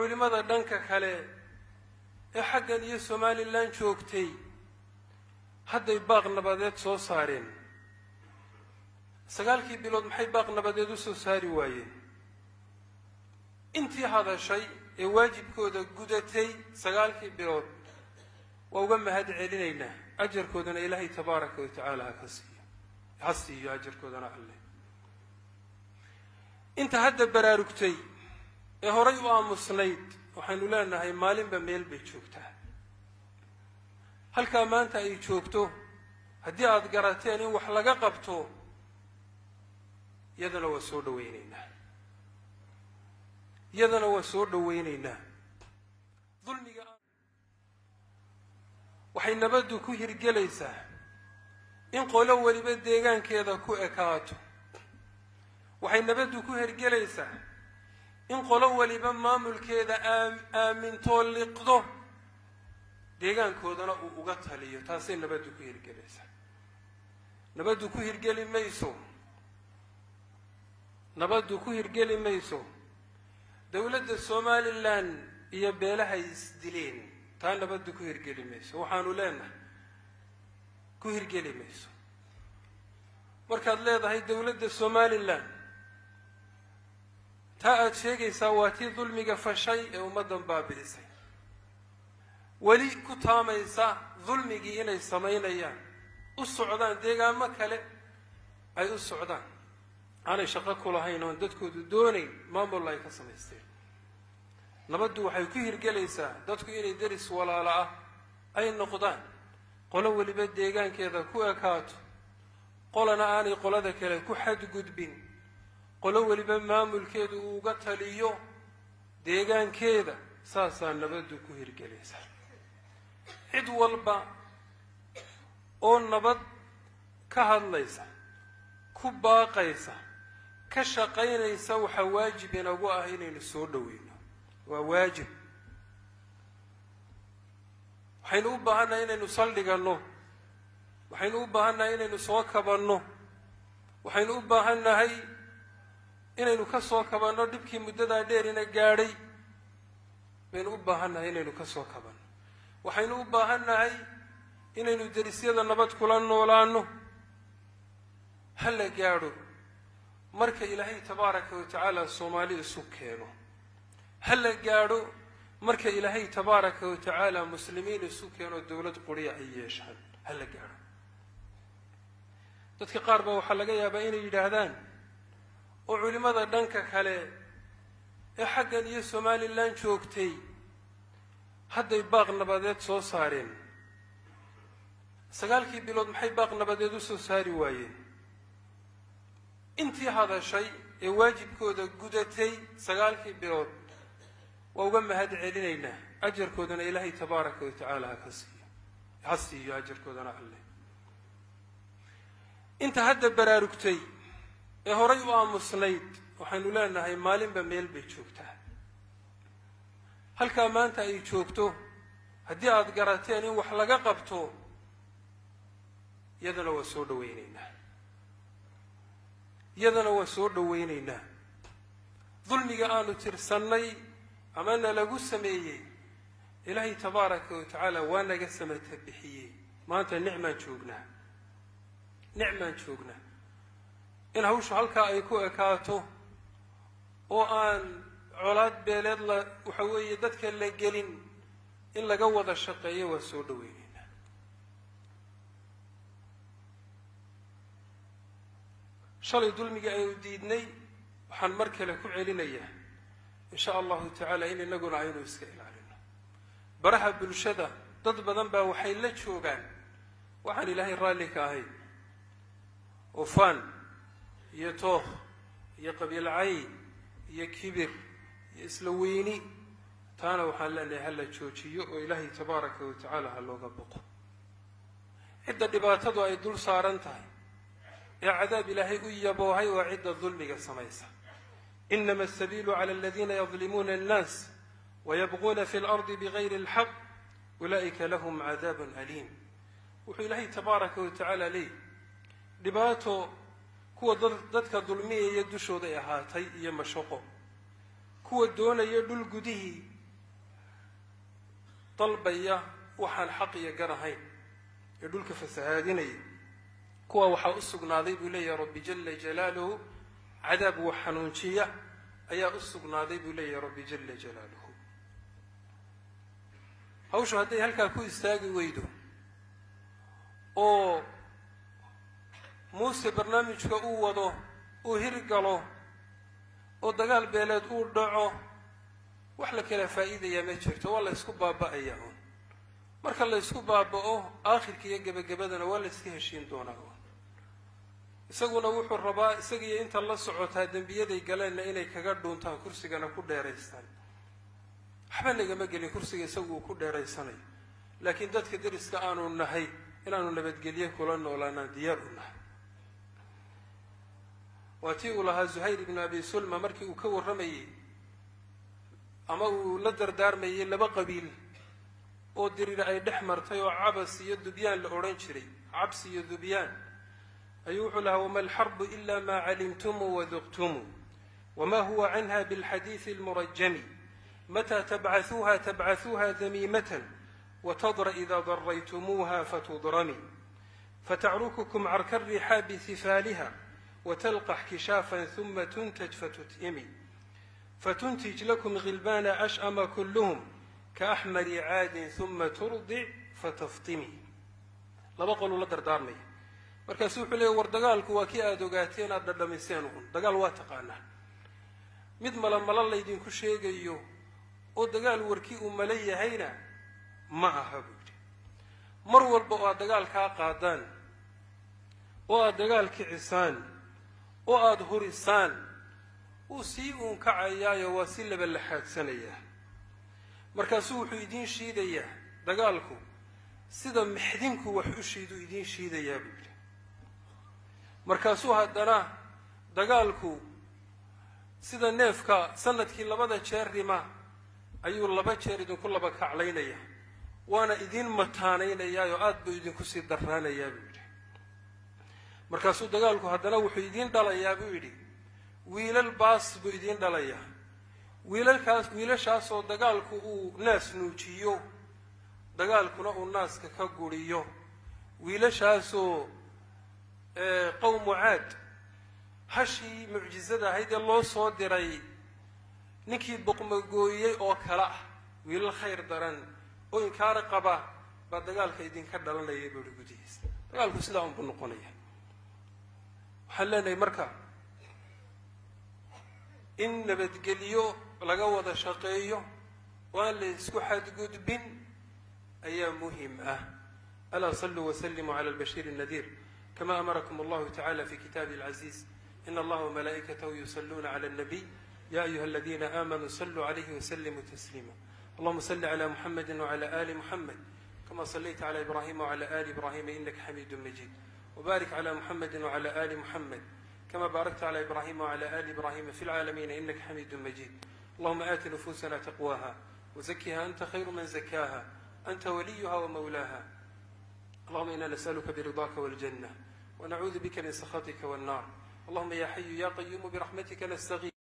culimmada dhanka kale ee xaggan iyo somalilan joogtay hadday baaq nabadeed soo saareen sagaalkii bilood maxay baaq nabadeed u soo saari waayeen intii hadashay ee waajibkooda gudatay sagaalkii bilood waa uga mahad celinaynaa ajarkoodana ilaahay tabaaraka wa tacaala haka siiyo ha siiyo ajarkoodana alle inta hadda baraarugtay ee horay u aamusnayd waxaynu leenahay maalinba meel bay joogtaa halkaa maanta ay joogto haddii aada garateen in wax laga qabto iyadana waa soo dhawaynaynaa iyadana waa soo dhawaynaynaa dulmiga waxay nabaddu ku hirgelaysaa in qolo weliba deegaankeeda ku ekaato waxay nabaddu ku hirgelaysaa in qolo weliba maamulkeeda aamintoo liqdo deegaankoodana uu uga taliyo taasay nabaddu ku hirgelaysaa nabaddu ku hirgeli mayso nabaddu ku hirgeli mayso dowladda somalilan iyo beelahay isdileen taa nabaddu ku hirgeli mayso waxaanu leenahay ku hirgeli mayso markaad leedahay dowladda somalilan taa aada sheegaysaa waa tii dulmiga fashay ee ummaddan baabi'isay weli ku taamaysa dulmigii inay samaynayaan u socdaan deegaamo kale ay u socdaan aanay shaqo ku lahayn oon dadkoodu doonayn maamul ay ka samaysteen nabaddu waxay ku hirgelaysaa dadku inay deris walaalo ah ay noqdaan qolo weliba deegaankeeda ku ekaato qolana aanay qolada kale ku xadgudbin qolo weliba maamulkeedu uu uga taliyo deegaankeeda saasaa nabaddu ku hirgelaysaa cid walba oo nabad ka hadlaysa ku baaqaysa ka shaqaynaysa waxaa waajib inagu ah inaynu soo dhoweyno waa waajib waxaynu u baahannahay inaynu saldhiganno waxaynu u baahannahay inaynu soo kabanno waxaynu u baahannahay inaynu ka soo kabanno dhibkii muddadaa dheerina gaadhay baynu u baahannahay inaynu ka soo kabanno waxaynu u baahannahay inaynu derisyada nabad kula noolaanno ha la gaadho marka ilaahay tabaaraka wa tacaala soomaali isu keeno ha la gaadho marka ilaahay tabaaraka wa tacaala muslimiin isu keeno dowlad quriya ay yeeshaan ha la gaadho dadka qaar baa waxaa laga yaabaa inay yidhaahdaan oo culimmada dhanka kale ee xaggan iyo somalilan joogtay hadday baaq nabadeed soo saareen sagaalkii bilood maxay baaq nabadeed u soo saari waayeen intii hadashay ee waajibkooda gudatay sagaalkii bilood waa uga mahad celinaynaa ajarkoodana ilaahay tabaaraka wa tacaala haka siiyo ha siiyo ajarkoodana alle inta hadda baraarugtay ee horay u aamusnayd waxaynu leenahay maalinba meel bay joogtaa halkaa maanta ay joogto haddii aada garateen in wax laga qabto iyadana waa soo dhawaynaynaa iyadana waa soo dhawaynaynaa dulmiga aanu tirsannay ama na lagu sameeyey ilaahay tabaaraka wa tacaala waa naga samata bixiyey maanta nicmaan joognaa nicmaan joognaa in hawshu halkaa ay ku ekaato oo aan colaad beeleed la waxa weeye dadka la gelin in laga wada shaqeeyo waa soo dhaweyneynaa shalay dulmigii aynu diidnay waxaan mar kale ku celinayaa in sha allahu tacaala in inaguna aynu iska ilaalino baraha bulshada dad badan baa waxay la joogaan waxaan ilaahay raalli ka ahayn oo faan iyo tookh iyo qabiilcayn iyo kibir iyo isla weyni taana waxaan leenahay ha la joojiyo oo ilaahay tabaaraka wa tacaala ha looga boqo cidda dhibaatadu ay dul saaran tahay ee cadaab ilaahay u yaboohay waa cidda dulmiga samaysa inama asabiilu cala aladiina yadlimuuna annaas wayabquuna fi lardi bigayri alxaq ulaa'ika lahum cadaabun aliim wuxuu ilaahay tabaaraka wa tacaala leeyahy dhibaato kuwa dadka dulmiyaya dushooday ahaatay iyo mashaqo kuwa doonaya dhul gudihii dalbaya waxaan xaq iyo gar ahayn ee dhulka fasahaadinaya kuwa waxaa u sugnaaday buu leeyahay rabbi jala jalaaluhu cadaab wax xanuunjiya ayaa u sugnaaday buu leeyahay rabbi jala jalaaluhu hawshu hadday halkaa ku istaagi weydo oo muuse barnaamijka uu wado uu hirgalo oo dagaal beeleed uu dhaco wax la kala faa'iidayaa ma jirto waa la ysku baaba'ayaa un marka la ysku baaba'o aakhirka iyo gebagabadana waa la iska heshiin doonaa un isaguna wuxuu rabaa isagiiyo inta la socotaa dembiyaday galeenna inay kaga dhuuntaan kursigana ku dheeraystaan waxba nagama gelin kursiga isagu uu ku dheeraysanayo laakiin dadka deriska aanu nahay inaanu nabadgelye kula noolaanaan diyaar u nahay waa tii uu lahaa zuhayr ibnu abi sulma markii uu ka warramayey ama uu la dardaarmayey laba qabiil oo diriir ay dhex martay oo cabas iyo dubyaan la odhan jiray cabs iyo dubyaan ayuu wuxuu lahaa wama alxarbu ila ma calimtumuu waduqtumuu wama huwa canha bilxadiidi almurajami mata tabcahuuha tabcahuuha damiimatan watadra ida daraytumuuha fatudrami fatacrukukum carka alrixaabi hifaaliha وتلقح كشافا ثم تنتج فتتئمي فتنتج لكم غلبان أشأم كلهم كأحمر عاد ثم ترضع فتفطمي laba qoluu la dardaarmaya markaasu wuxuu leeyay war dagaalku waa kii aada ogaateen aada dhadhamiseen un dagaal waa taqaanaa mid mala mala laydinku sheegayo oo dagaal warkii uu mala yahayna ma aha buu yidhi mar walba oo aad dagaalkaa qaadaan oo aada dagaal kicisaan oo aada hurisaan wuu sii uun kacayaayo waa si laba laxaadsanayaa markaasuu wuxuu idiin shiidayaa dagaalku sida mixdinku wax u shiiduu idiin shiidayaa buu yidhi markaasuu haddana dagaalku sida neefka sanadkii labada jeer rima ayuu laba jeer idinku laba kaclaynaya waana idiin mataanaynayaayoo aada buu idinku sii darraanayaa buu yidhi markaasuu dagaalku haddana wuxuu idiin dhalayaa buu yidhi wiilal baas buu idiin dhalayaa wiilalkaas wiilashaasoo dagaalku uu naas nuujiyo dagaalkuna uu naaska ka guriyo wiilashaasoo qowmu caad hashii mucjizada ahayd ee loo soo diray ninkii boqmagooyey oo kale ah wiilal khayr daran oo inkaara qaba baa dagaalka idinka dhalanaya buu ihi gudihiisa dagaalku sidaa unbuu noqonaya waxaan leenahay marka in nabadgelyo laga wada shaqeeyo oo aan la isku xadgudbin ayaa muhim ah alaa saluu waslimuu cala albashiir الnadiir kama amarakum allahu tacala fi kitaabi اlcaziiz in allaha wmalaa'ikatahu yusaluuna cala الnabiy ya ayuha aladina aamanuu saluu calayhi waslimuu tasliima allahuma sali cala muxamedi wcala ali muxamed kama salayta cala ibrahima wcala ali ibrahima inaka xamiidu majid wbarik cla muxamedi wcla ali muxamed kama baarakta cla ibrahima wcla ali ibrahima fi lcaalamiina inaka xamiidu majid allahuma aati nufusana taqwaha wzakiha anta khayru man zakaha anta waliyuha wmawlaha allahuma ina nasأluka bridaka wاljannة wnacuudu bika min sakhaطika wالnar allahuma ya xayu ya qayumu biraxmatika nastaqi